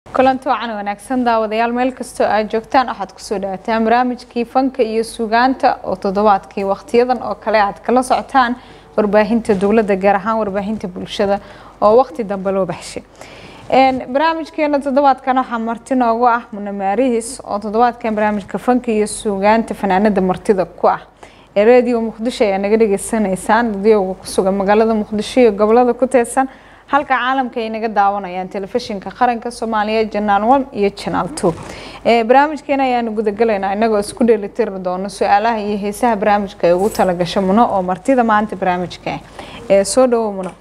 kulanti wacan wanaagsan daawadayaal meel kastoo aad joogtaan waxaad kusoo dhawaataan barnaamijkii fanka iyo suugaanta oo toddobaadkii wakhtiyadan oo kale aad kala socotaan warbaahinta dowladda gaar ahaan warbaahinta bulshada oo waqti dambe loo baxshay barnaamijkeena toddobaadkan waxaa marti noogu ah munamaarihis oo toddobaadkan barnaamijka fanka iyo suugaanta fanaanada martida ku ah ee radio muqdisho ayaa naga dhageysanaysaan dadiyowga ku sugan magaalada muqdisho iyo gobolada ku teedsan halka caalamka ay naga daawanayaan telefishinka qaranka soomaaliya janaal one iyo janaal two barnaamijkeena ayaanu gudagalaynaa inagoo isku dheelitiri doono su-aalaha iyo heesaha barnaamijka ay ugu talagasho muno oo martida maanta barnaamijka ah soo dhawo muno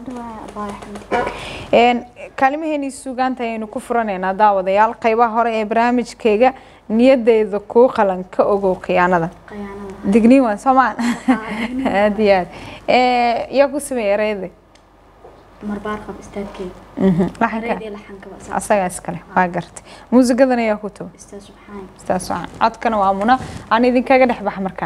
kaalimaheeni suugaanta ayaynu ku furanaynaa daawadayaal qeybaha hore ee barnaamijkeyga niyadeyda kuu qalan ka ogow khiyaanada digniin waa soomaan aad iyo aad yaa ku sameeyey ereyada asagaa iskale waa gartay muusigadan ayaa ku tuba istaas waxaan codkana waa muna aan idinkaga dhex baxa markaan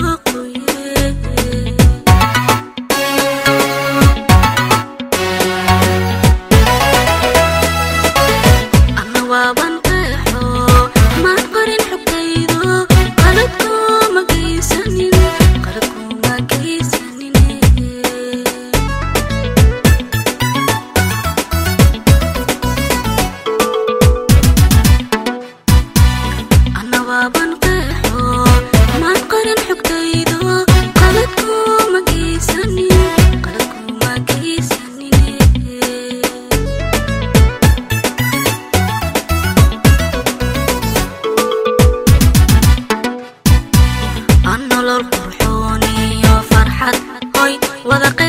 Qasab wada